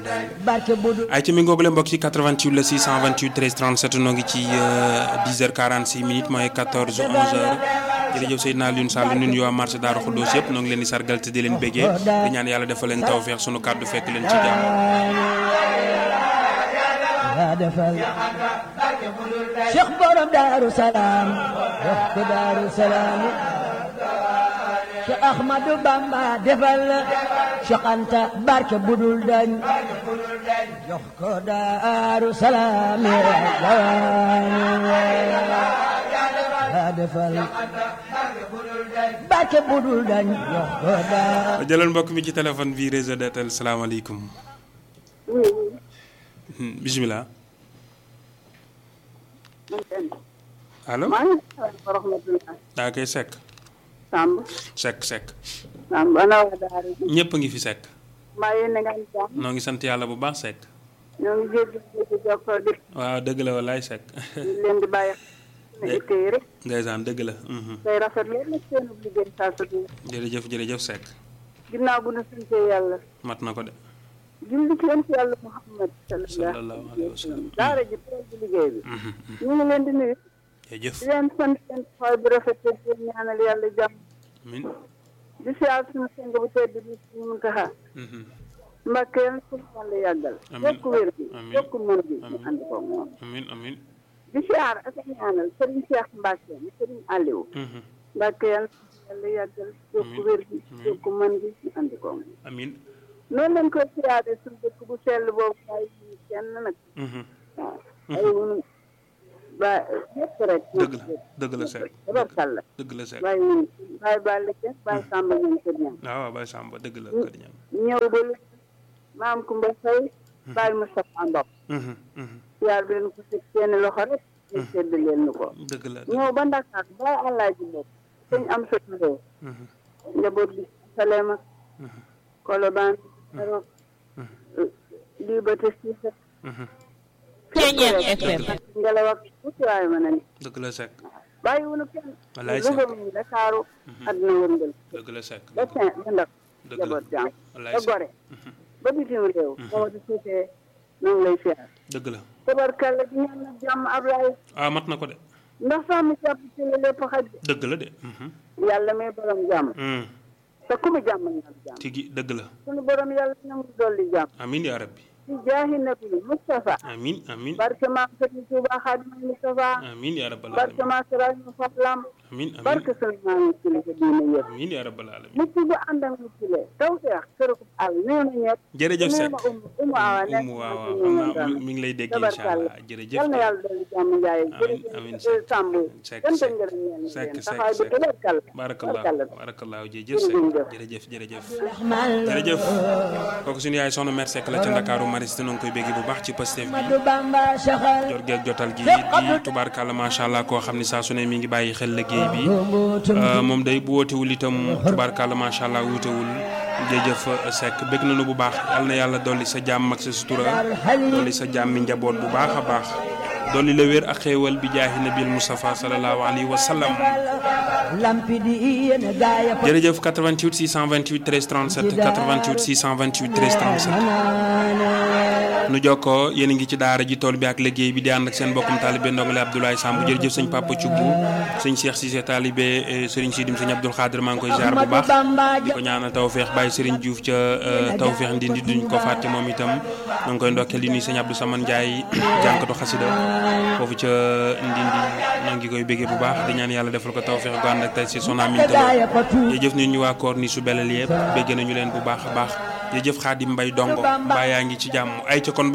barke Bodo. ay ci mi ngoogule mbokk ci 88 la 628 13 37 noo ngi ci 10h46 minutes mooy 14 11h jërëjëf Seydina Alioune Sall ñun waa marché Daaru Xuddoos yëpp noo ngi leen di sargal te di leen béggee di ñaan yàlla defal leen tawfeex sunu kàddu fekk leen ci jàmm. yaa defal Cheikh borom Daaru Salaam wax ko Daaru Salaam Cheikh Ahmadou Bamba defal Cheikh Anta barke budul dañ jox ko Daaru Salaam yaa defal barke budul dañ jox ko Daaru jëlal mbokk mi ci téléphone bi réseau DTL salaamaaleykum. bisimilah. allo. maa ngi lay wa rahmatulah. daa koy sekk. Samb. sekk sekk. Samb ana waa Daara. ñëpp a ngi fi sekk. mbaa yéen a ngi am jàmm. noo ngi sant yàlla bu baax sekk. ñoo ngi jégalu di jokkoo di waaw dëgg la walaay sekk. di leen di bàyyi xel ne itte yi rek. ndeysaan dëgg la. mhm. day rafet lool nag seen liggéey saa su ne. jërëjëf jërëjëf sekk. ginnaaw bu nu sante yàlla. mat na ko de. julli ci yonent yàlla Muhammad sallallahu alayhi wa sallam. daara ji tool bi liggéey bi. Mhm, mhm. ñu ngi leen di nuyu. jërëjëf. di leen sant seen taxawaay bu rafet te di leen ñaanal yàlla jàmm. amiin. di siyaar suñu sang bu tedd bi suñu Muntaxa. Mhm. Mbàkke yàlla suñu yàlla yàggal. Amiin. yokku wér bi Amiin. yokku mën bi ñu Amiin. ànd ko moom. amiin amiin. di siyaar ak a ñaanal Serigne Cheikh Mbacke mi Serigne Aliou Mhm. Mbacke yàlla yàlla yàggal yokku wér bi yokku mën bi ñu andi ko moom. amiin. noonu lañ koy siyaare suñu dëkk bu sell boobu bàyyi ñu kenn nag Mhm. waaw ay wunu ba ñëpp rek dëgg la dëgg la sekk. tabarkalla dëgg la sekk. bàyyi wunu bàyyi bàlli kenn bàyyi sàmba ñoom kër ñam waaw waaw Baye Samba dëgg la kër ñam. ñëw ba lu maam Kumba Fay bàyyi Moustapha Ndop Mhm, mhm. siyaar bi leen ko teg seeni loxo rek ñu sedd leen nu ko dëgg la. ñëw ba Ndakaar ba Alaaji Mbop sëñ am sa réew Mhm, njaboot bi Salema mhm, Colobane Arop Liberté Six mhm. Ceeñeer FM. ngelaw ak tuuti waaye mën a ni dëgg la sekk. bàyyi wunu kenn Wallaay Louga sekk. mi Dakaaru àdduna wërngël dëgg la sekk. ba Saint ba Ndar dëgg la njaboot jàmm wallaay ba sekk. Gore ba bitim réew moo di suutee noonu lay siyaar dëgg la. tabarkalla di ñaan nag jàmm Ablaye ah mat na ko de. ndax sàmm jàpp ci la lépp xaj dëgg la de. Mhm. yàlla may borom jàmm Mm. te ku mu jàmm ñaan jàmm tigi dëgg la. sunu borom yàlla nangu dolli jàmm amiin yaa rabbi. ci jaahi nabi Mustafa amiin amiin. barke maam Sëriñ Tuuba Xaadimal Mustafa amiin yaa rabbal barke alamin. maam Sëriñ Fallam amiin amiin. barke sunu maam kilifa diine yëpp amiin yaa rabbal alamin. mucc bu ànd ak mucc le taw feex kër ko àll nee na ñett jërëjëf nee Seck. na umu umu awa nekk umu waaw na waaw ci xam ñoom naa tam. mi mi ngi lay dégg incha tabarkalla allah jërëjëf. yal na yàlla dolli jàmm njaay Amiin, amiin, jërëjëf Seck. Samb Seck, sant Seck. ngërëm ñeen Seck, leen Seck, taxawaay bu Seck. tabarkalla barakallah barakallah jërëjëf Seck jërëjëf jërëjëf. Rahman jërëjëf kooku suñu yaay soxna mère Seck la ca Ndakaaru Mariste noo ngi koy bégg bu baax ci Pastef bi Ahmadou Bamba saxal jot geeg jotal gi di tubaarkàlla macha allah koo xam ni saa su ne mi ngi bàyyi xel liggéey bi Euh, moom day bu wootewul itam tubaarkàlla macha allah wuutewul jërëjëf Seck bégg nañu bu baax yal na yàlla dolli sa jàmm ak sa sutura dolli sa jàmmi njaboot bu baax a baax dolli la wér ak xéewal bi jaahi nabil Mustafa sallallahu alayhi wa sallam lampi di yéen gaaya ko jërëjëf 88 628 13 37 88 628 13 37 nu jokkoo yéen a ngi ci daara ji tool bi ak liggéey bi di ànd ak seen mbokkum taalibe ndongole Abdoulaye Samb jërëjëf sëñ Papa Thioub sëñ Cheikh Cissé taalibe eh, sëriñ Sidim sëñ Abdoul Khadir maa ngi koy ziar bu baax di ko ñaanal tawféex bàyyi sëriñ Diouf ca eh, tawféex ndindi duñ ko fàtte moom itam ñoo ngi koy ndokkeel di nuyu sëñ Abdou Saman Ndiaye jànkatu xasida foofu ca ndindi ñoo ngi koy béggee bu baax di ñaan yàlla defal ko tawféex gu ànd ak tey si son amin gaaya ko tuut jërëjëf nit ñu waa koor ni su belal yëpp bégg nañu leen bu baax a baax jërëjëf Xaadim Mbay dongo mbaa yaa ngi ci jàmm ay ca kon